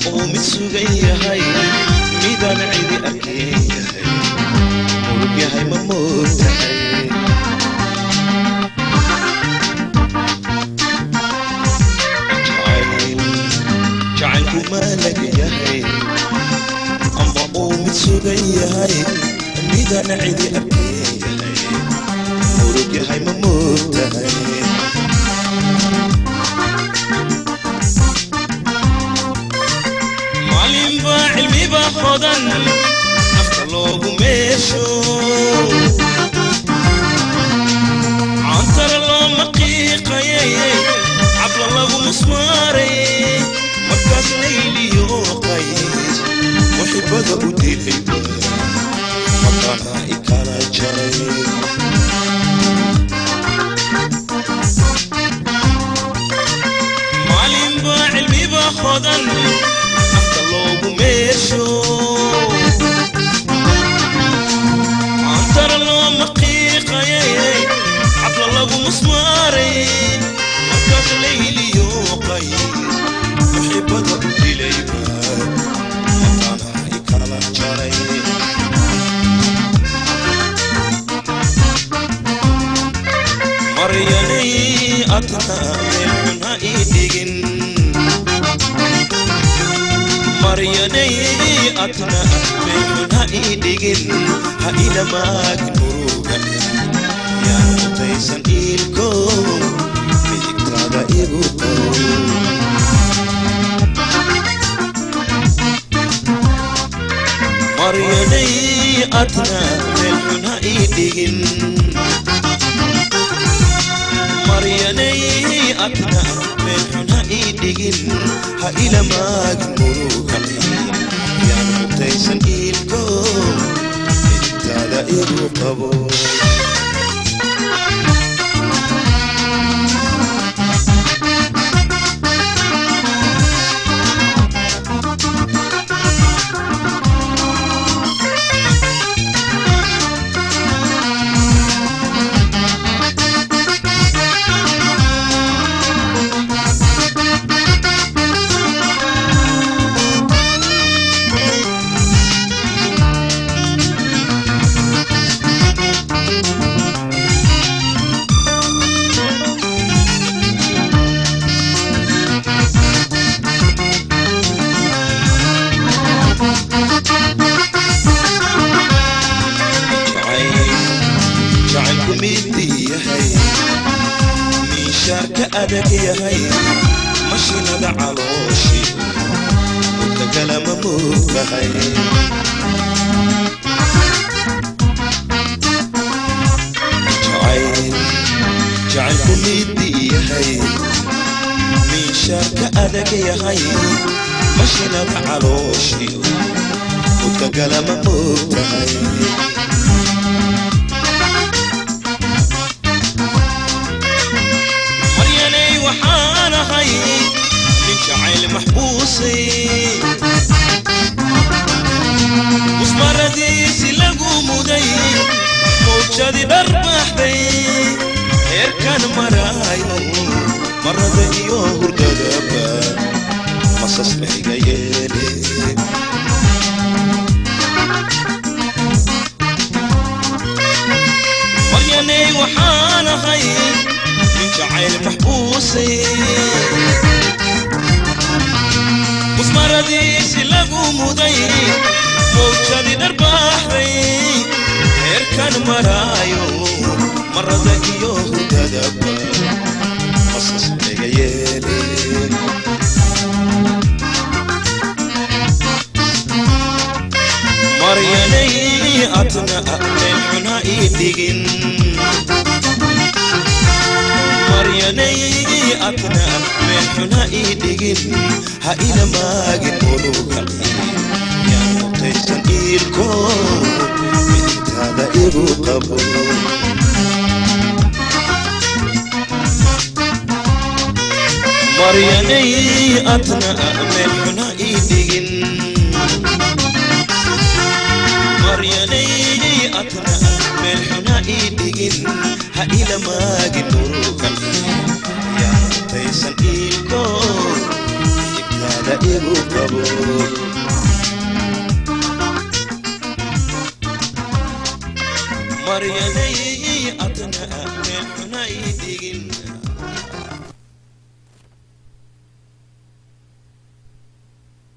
uu mid sugan yahay midaan cidi arkeen yahay murug yahay ma moogtahay jacaylku maalag yahay ama uu mid sugan yahay midaan cidi arkeen yahay murug yahay ma moogtahay maalinba cilmiba hodan nafta loogu meesho cantara looma qiiqayay cabla lagu musmaaray markaas layliyo qays muxibada u dilayba maqana ikala jaray maalinba cilmiba hodan nafta loogu meesho cantara looma qiiqayay cabla lagu musmaaray markaas layliyo qays muxibada u dilayba maqana ikala jaray maryanay adna meel xun ha ii dhigin maryanay adna meel xun ha ii dhigin ha ilamaagin murugan yaa mutaysan iilko midigtaada igu qow maryanay adna meel xun ha ii dhigin maryanay adna meel xun ha ii dhigin ha ilamaagin murugan yaan mutaysan iilko midigtaada igu qabo jacaylku midi yahay miishaarka adag yahay mashinada calooshi mutagalama moogtahay jacayl jacaylku midi yahay miishaarka adag yahay mashinada calooshi mutagalama moogtahay maryanay waxaan ahay nin jacayl maxbuusay musmaradiisi lagu muday mawjadi dharbaxday heerkan maraayo marada iyo hurdadaba masas mayga yeele maryanay waxaan ahay nin jacayl maxbuusay musmaradiisi lagu muday mawjadi dharbaaxday heerkan maraayo marada iyo hurdadaba masas mayga yeele maryanay adna meel xun ha ii dhigin maryanay adna meel xun ha ii dhigin ha ilamaagin murugan yaa mutaysan iilko midigtaada igu qabo maryanay adna meel xun ha ii dhigin maryanay adna meel xun ha ii dhigin ha ilamaagin murugan yaa mutaysan iilko midigtaada la igu qabo maryanay adna meel xuna ii dhigin